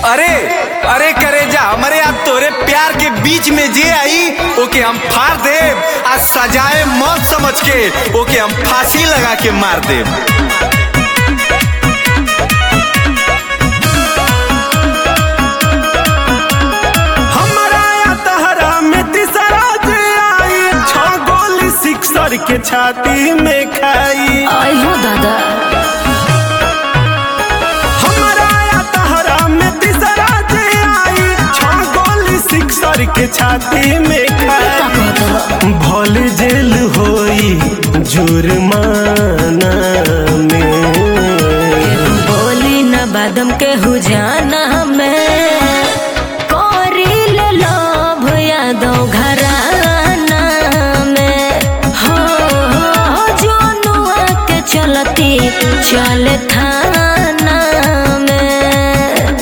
अरे अरे करे जा हमरे आज तोरे प्यार के बीच में जे आई ओके हम फाड़ देब आ सजाए मत समझ के ओके हम फांसी लगा के मार देब हमरा या तहरा में तीसरा जे आई छह गोली सिक्सर के छाती में खाई आई हो दादा हमरा या तहरा में तीसरा जे आई छह गोली सिक्सर के छाती में का खाई कहत बा भल जेल होई जुर्माना में बोली न बादम के हुजाना में कोरिल लोभ यादव घराना में हो हो जोनुआ के चलती चल थाना में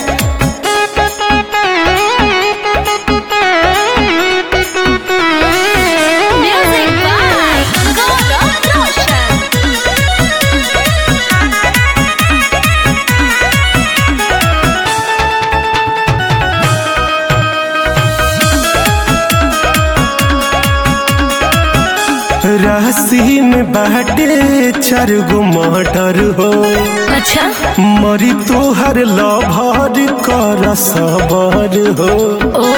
Music by God Roshan. राशि में बाटे चार गो मर्डर हो अच्छा मरी तोहर लभर कर सबर हो ओ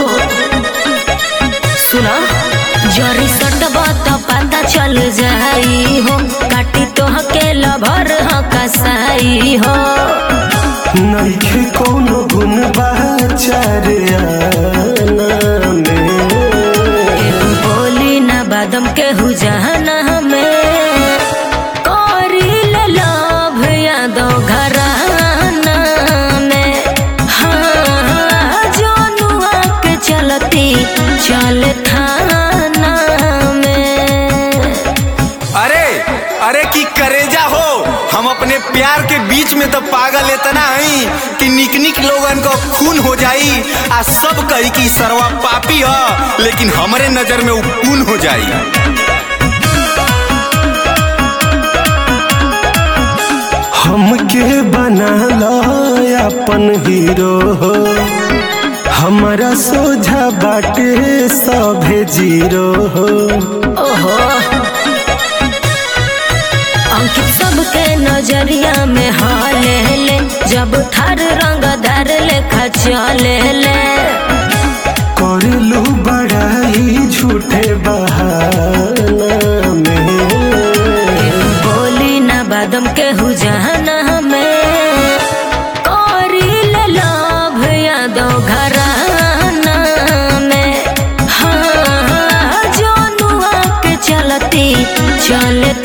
सुना जरी सटबा तो पता चल जाई हो काटी तो हकेला भर ह कसाई हो नइखे कोनो गुण बाचार आना में बोली ना बादम के हुजाना में कोरिल लोभ यादव घराना में हाँ जोनुआ के चलती चल थाना में अरे अरे की करेजा हो हम अपने प्यार के बीच में तो पागल इतना हई कि निक निक लोगन को खून हो जाई आ सब कही कि सरवा पापी ह लेकिन हमरे नजर में उ खून हो जाई हमके बना लो अपन हीरो हो हमारा सोझा बाटे सभे जीरो हो ओहो अंकित सबके नजरिया में हाले ले जब थार रंग धर लेखा चले ले करलू बड़ाई झूठे बहाना में बोली ना बादम के हुजाना में कोरिल लोभ यादव घराना में हाँ जोनुआ के चलती चल